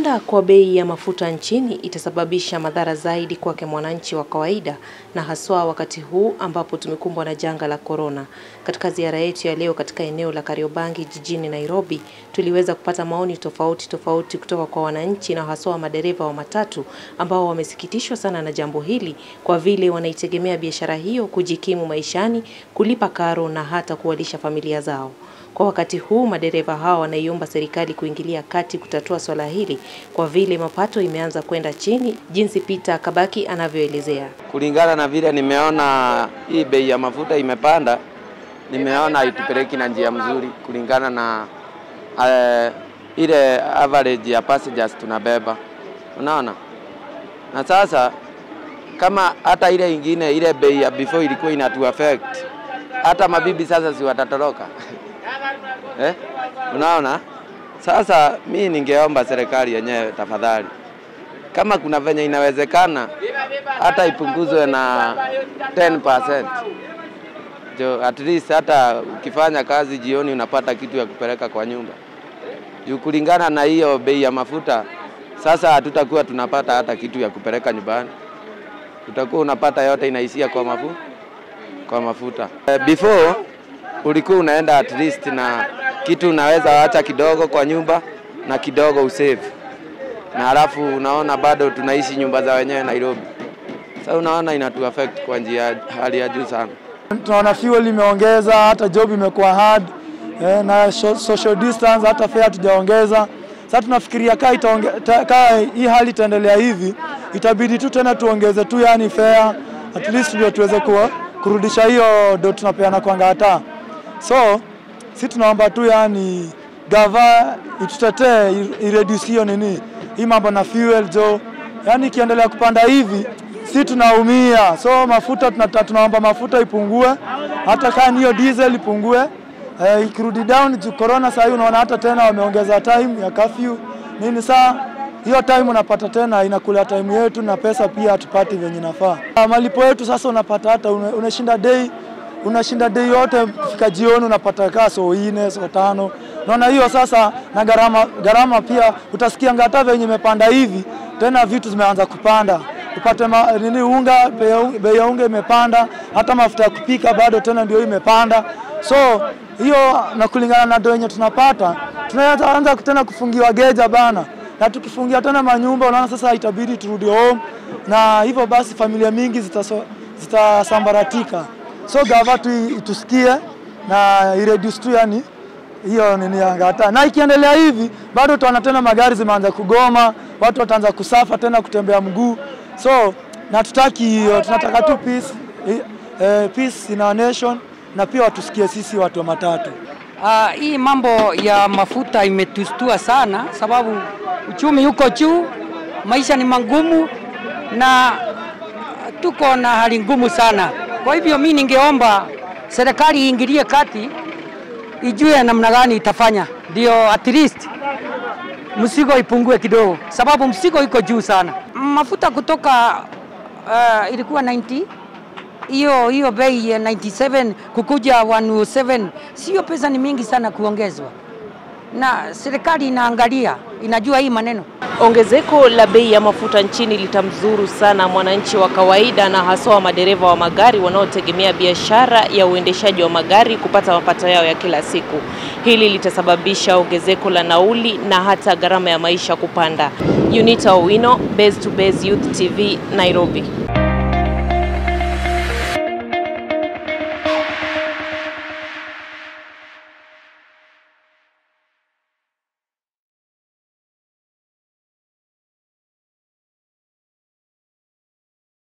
Kupanda kwa bei ya mafuta nchini itasababisha madhara zaidi kwake mwananchi wa kawaida na haswa wakati huu ambapo tumekumbwa na janga la korona. Katika ziara yetu ya leo katika eneo la Kariobangi jijini Nairobi, tuliweza kupata maoni tofauti tofauti kutoka kwa wananchi na haswa madereva wa matatu ambao wamesikitishwa sana na jambo hili kwa vile wanaitegemea biashara hiyo kujikimu maishani, kulipa karo na hata kuwalisha familia zao. Kwa wakati huu madereva hawa wanaiomba serikali kuingilia kati kutatua swala hili kwa vile mapato imeanza kwenda chini, jinsi Peter Kabaki anavyoelezea. Kulingana na vile nimeona hii bei ya mafuta imepanda, nimeona haitupeleki na njia mzuri kulingana na uh, ile average ya passengers tunabeba, unaona. Na sasa kama hata ile ingine ile bei ya before ilikuwa inatu affect, hata mabibi sasa si watatoroka eh? Unaona, sasa mi ningeomba serikali yenyewe tafadhali, kama kuna venye inawezekana hata ipunguzwe na 10%. Jo, at least hata ukifanya kazi jioni unapata kitu ya kupeleka kwa nyumba. Juu kulingana na hiyo bei ya mafuta, sasa hatutakuwa tunapata hata kitu ya kupeleka nyumbani, utakuwa unapata yote inaishia kwa mafuta, kwa mafuta. Uh, before ulikuwa unaenda at least na kitu unaweza acha kidogo kwa nyumba na kidogo usave, na halafu unaona bado tunaishi nyumba za wenyewe Nairobi. Sasa unaona inatu affect kwa njia hali ya juu sana. Tunaona fuel imeongeza, hata job imekuwa hard eh, na social distance, hata fare hatujaongeza. Sasa tunafikiria kaa itaonge, ta, kaa hii hali itaendelea hivi, itabidi tu tena tuongeze tu yani fare at least ndio tuweze kuwa, kurudisha hiyo ndo tunapeana kwa ngata. So si tunaomba tu yani gava itutetee ireduce hiyo nini hii mambo na fuel jo, yani ikiendelea kupanda hivi si tunaumia. So mafuta tunata, tunaomba mafuta ipungue, hata kama hiyo diesel ipungue eh, ikirudi down juu corona. Sasa unaona hata tena wameongeza time ya curfew nini, saa hiyo time unapata tena inakula time yetu na pesa pia hatupati venye nafaa. Malipo yetu sasa unapata hata unashinda day unashinda day yote kufika jioni unapata kaa so ine so tano. Naona hiyo sasa, na gharama gharama pia utasikia ngata venye imepanda hivi, tena vitu zimeanza kupanda upate ma, nini unga, bei ya unga imepanda, hata mafuta ya kupika bado tena ndio imepanda. So hiyo na kulingana na ndio yenye tunapata, tunaanza tena kufungiwa geja bana, na tukifungia tena manyumba, unaona sasa itabidi turudi home, na hivyo basi familia mingi zitasambaratika. So gava tu itusikie na ireduce tu yani hiyo nini ya ngata, na ikiendelea hivi bado tuona tena magari zimeanza kugoma, watu wataanza kusafa tena kutembea mguu. So na tutaki hiyo, tunataka tu peace, eh, peace in our nation na pia watusikie sisi watu wa matatu. Uh, hii mambo ya mafuta imetustua sana, sababu uchumi uko juu, maisha ni magumu na tuko na hali ngumu sana. Kwa hivyo mi ningeomba serikali iingilie kati, ijue namna gani itafanya ndio at least mzigo ipungue kidogo, sababu mzigo iko juu sana. Mafuta kutoka uh, ilikuwa 90 hiyo hiyo bei ya 97 kukuja 107, sio pesa ni mingi sana kuongezwa, na serikali inaangalia, inajua hii maneno. Ongezeko la bei ya mafuta nchini litamzuru sana mwananchi wa kawaida na haswa madereva wa magari wanaotegemea biashara ya uendeshaji wa magari kupata mapato yao ya kila siku. Hili litasababisha ongezeko la nauli na hata gharama ya maisha kupanda. Unita Owino, Base to Base Youth TV, Nairobi.